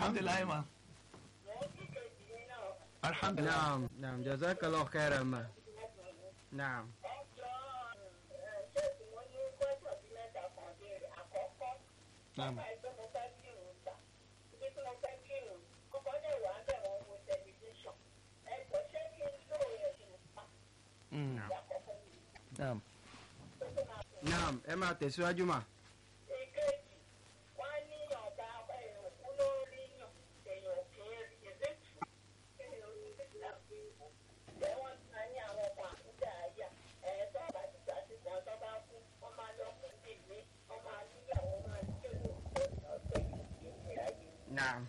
alhamdulilayi ma alhamdulilayi naam naam jazakallah khairan ma naam naam Mm. naam naam ẹ máa tẹ̀síwájú mà. naam.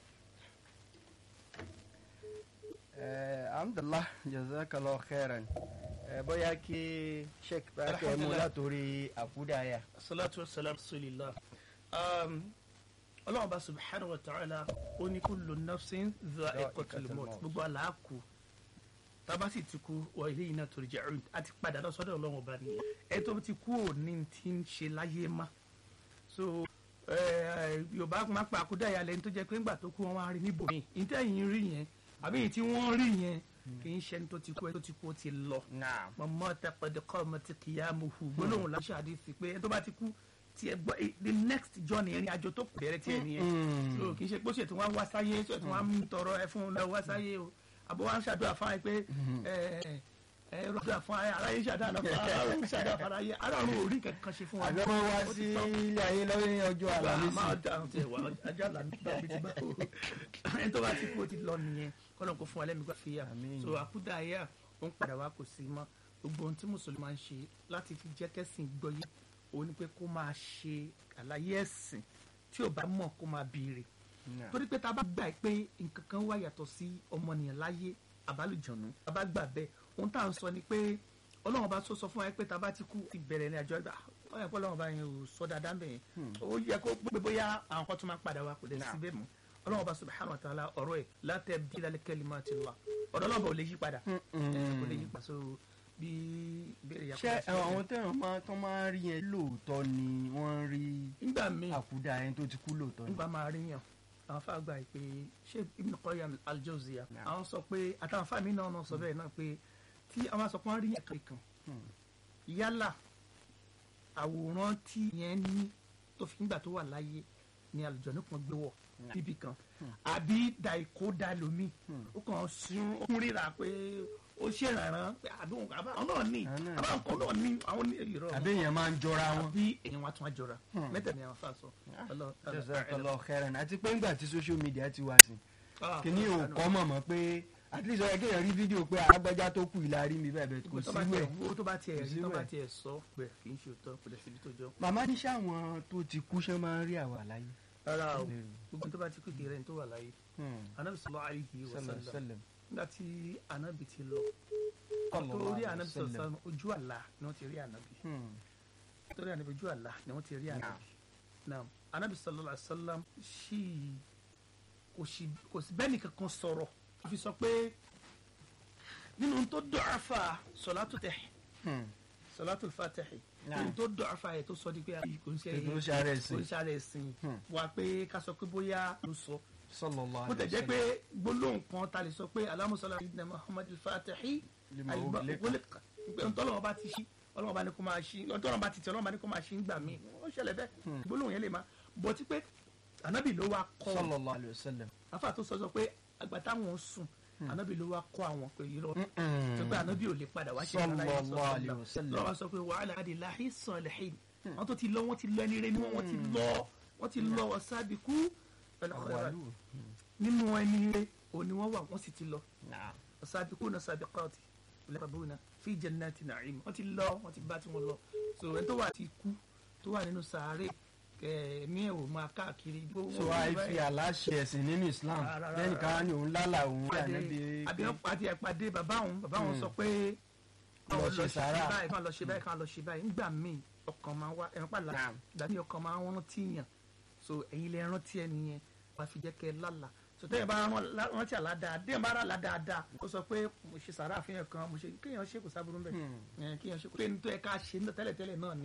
ẹ alhamdulilah jazakallah khairan ẹ bóyá kí sheik bá kẹ́ ẹ mú Alhamdulillah. látòrí àkúdàáyà. salatu wa salam rasulillah um, ọlọ́run bá subhanahu wa ta'ala ó ní kullu nafsin dha'iqatul maut maut. gbogbo àlàákù tábà sì ti kú wọ ilé yìí náà turja'un àti padà lọ sọ́dọ̀ ọlọ́run ọba ni ẹ tó ti kú ò ní ti ń ṣe láyé má so eh, yorùbá máa pa àkúdàáyà lẹni tó jẹ pé ńgbà tó kú wọn wá rí níbòmí ìtẹ̀yìn rí yẹn àbí èyí tí wọ́n rí yẹn kì í ṣe ẹni tó ti kú ẹni tó ti kú ó ti lọ naam. mọ̀mọ́ tẹpẹ̀dẹ̀kọ́ ọmọ ti kìyàmù hù gbólóhùn láṣà àdìsí pé ẹni tó bá ti kú tí ẹ gbọ́ eh, the next journey ìrìn àjò tó bẹ̀rẹ̀ tí ẹ nìyẹn Mm. so kì í ṣe pé ó ṣètò wọn wá sáyé ṣètò wọn ń tọrọ ẹ fún un lọ wá sáyé o àbọ̀ wọn ṣàdúrà fún ayé pé ẹ ẹ rọ̀dúrà fún ayé aráyé ṣàdúrà fún ayé aráyé ṣàdúrà fún ayé aráàlú orí kankan ṣe fún wa. àbí wọ́n wá sí ilé ayé lọ́wọ́ ní ọjọ́ àlàmísì. máa dáhùn tiẹ̀ wá ajá àlàmísì bá mi ti bá o ẹni tó bá ti kú ó ti lọ nìyẹn kọ́nà kó fún wa lẹ́mìí gbàfíà Àmín. so àkúdà ayé à ó ń padà wá kò sí mọ́ gbogbo ohun tí mùsùlùmí máa ń ṣe láti fi jẹ́ kẹ́sìn gbọ́yé òun ni pé kó máa ṣe àlàyé ẹ̀sìn tí ò bá mọ̀ kó máa béèrè Naam. torí pé tá a bá gbà pé nǹkan kan wà yàtọ̀ sí ọmọnìyàn láyé àbálùjọ̀nù tá a bá gbà bẹ́ẹ̀ ohun tá à ń sọ ni pé ọlọ́run bá tó sọ fún wa pé tá a bá ti kú ti bẹ̀rẹ̀ ní àjọ ẹgbà ó yẹ kó ọlọ́run bá yẹn ò sọ dáadáa bẹ́ẹ̀ ó yẹ kó gbé bóyá àwọn kan tó máa padà wá kò dẹ̀ sí bẹ́ẹ̀ mọ́ ọlọ́run bá subhanahu wa ta'ala ọ̀rọ̀ ẹ̀ la tabdila li kalimatillah ọ̀rọ̀ ọlọ́run bá ò lè yí padà ẹ̀, kò lè yí padà so bí ìbéèrè yà ṣé àwọn tẹ̀wọ̀n máa tán máa rí yẹn lóòótọ́ ni wọ́n ń rí nígbà míì àkúdà yẹn tó ti kú lóòótọ́ ni. nígbà máa rí yàn àwọn fàgbà yìí pé ṣé Ibn Qayyim al-Jawziyya Naam. àwọn sọ pé àtàwọn fàmì náà náà sọ bẹ́ẹ̀ náà pé tí àwọn sọ pé wọ́n rí yàn kankan Hmm. yálà àwòrán tí yẹn ní tó fi nígbà tó wà láyé ni àlùjọ̀nnú kan gbé wọ̀ níbì kan àbí dàìkó dà lómi ó kàn sún ó kún ríra pé ó ṣèrànràn pé àbí òun àbá àwọn náà ní Àwọn náà àbá nǹkan náà ní àwọn ní ìrọ̀ àbí èèyàn máa ń jọra wọn. àbí èèyàn wa tún á jọra mẹ́tẹ̀ẹ̀ ni àwọn fà sọ Ọlọ́run- jazakallah khairan àti pé ńgbà tí social media ti wá sí Ah, kìíní ò Ọlọ́run- kọ́ mọ̀mọ́ pé at least ọ̀yẹ́ kéèyàn rí fídíò pé agbájá tó kù ìlà rí mi bẹ́ẹ̀ bẹ́ẹ̀ kò tó bá sí tiẹ̀ wẹ̀. wo tó bá tiẹ̀ Kò rí sí tó bá wẹ̀. tiẹ̀ sọ pé kì í ṣe òótọ́ kò dẹ̀ síbi tó jọ. màmá ní sáwọn tó ti kú ṣe máa ń rí àwa láyé. rárá o Bẹ́ẹ̀ni. gbogbo tó bá ti kú kiri ẹni tó wà láyé anabi sallallahu alayhi wa sallam sallam sallam. nígbà tí anabi ti lọ Sallallahu torí alayhi wa anabi sallallahu sallam. alayhi wa sallam ojú àlá ni wọ́n ti rí anabi Hmm. torí anabi ojú àlá ni wọ́n ti rí anabi naam anabi sallallahu alayhi wa sallam sì kò sí kò sí bẹ́ẹ̀ nìkan kan sọ̀rọ̀ ó fi sọ pé nínú tó dọ̀ọ́fà sọ̀látù tẹ̀ Hmm. sọ̀látù fàtẹ̀hì Naam. nínú tó dọ̀ọ́fà yẹ tó sọ di pé kò ń ṣe Kò ń ṣe ara ẹ̀sìn. kò ń ṣe ara ẹ̀sìn Hmm. wà pé ká sọ pé bóyá ló sọ sallallahu bó tẹ̀ alayhi wa jẹ́ pé gbólóhùn kan ta lè sọ pé alámùsọ̀lá ìdílé muhammad al-fatihi Lima àyùbá ughliqa. ògbólẹ́kà pé ntọ́lọ́wọ́ bá ti ṣí ọlọ́wọ́ bá ní kó máa ṣí ọlọ́wọ́ bá ti tẹ ọlọ́wọ́ bá ní kó máa ṣí ńgbà míì ó ṣẹlẹ̀ bẹ́ẹ̀ gbólóhùn yẹn lè máa bọ̀ tí pé ànábì ló wá kọ́ sallallahu alayhi wa sallam. afa tó sọ sọ pé àgbà táwọn sùn ànábì ló wá kọ́ àwọn pé irọ́ Mm-mm. tó pé ànábì ò lè padà wá ṣe Sallallahu alayhi wa sallam. lọ́wọ́ sọ pé wàhálà àdì láhí sọ̀lẹ̀hìn wọ́n tó ti lọ wọ́n ti lọ ẹni rẹ ni wọ́n wọ́n ti lọ wọ́n ti lọ wọ́n sábì kú pẹ̀lú ọ̀rẹ́ Àwàlú. nínú ẹni rẹ òní wọ́n wà wọ́n sì ti lọ Naam. sábì kú náà sábì kọ́ọ̀tì lẹ́bàbúnà fi jannati na'im wọ́n ti lọ wọ́n ti bá tí wọ́n lọ so ẹni tó wà ti kú tó wà nínú sàárè ẹ̀mí ẹ̀ ò máa káàkiri so àìfi àláṣẹ ẹ̀sìn nínú islam Rárá, lẹ́yìn ká ní òun lálà òun rí pàdé ànábì àbí wọn pàdé ẹ pàdé bàbá òun bàbá òun sọ pé Lọ káwọn ṣe sàárà. báyìí káwọn lọ ṣe báyìí káwọn lọ ṣe báyìí nígbà míì ọkàn máa wá ẹ̀rọ pàlà Naam. ìgbà míì ọkàn máa ń rántí yàn so ẹ̀yin lè rántí ẹni yẹn wàá fi jẹ́ kẹ́ ẹ lálà so tẹ́yìn bá rán- lá- rántí àlá dáadáa bá rà lá dáadáa ó sọ pé mo ṣe sàárà fún yẹn kan mo ṣe kéèyàn ṣe kò sábúrú bẹ́ẹ̀ kéèyàn ṣe kò pé ní tó yẹ ká ṣe ní tẹ́lẹ̀tẹ́lẹ̀ náà ni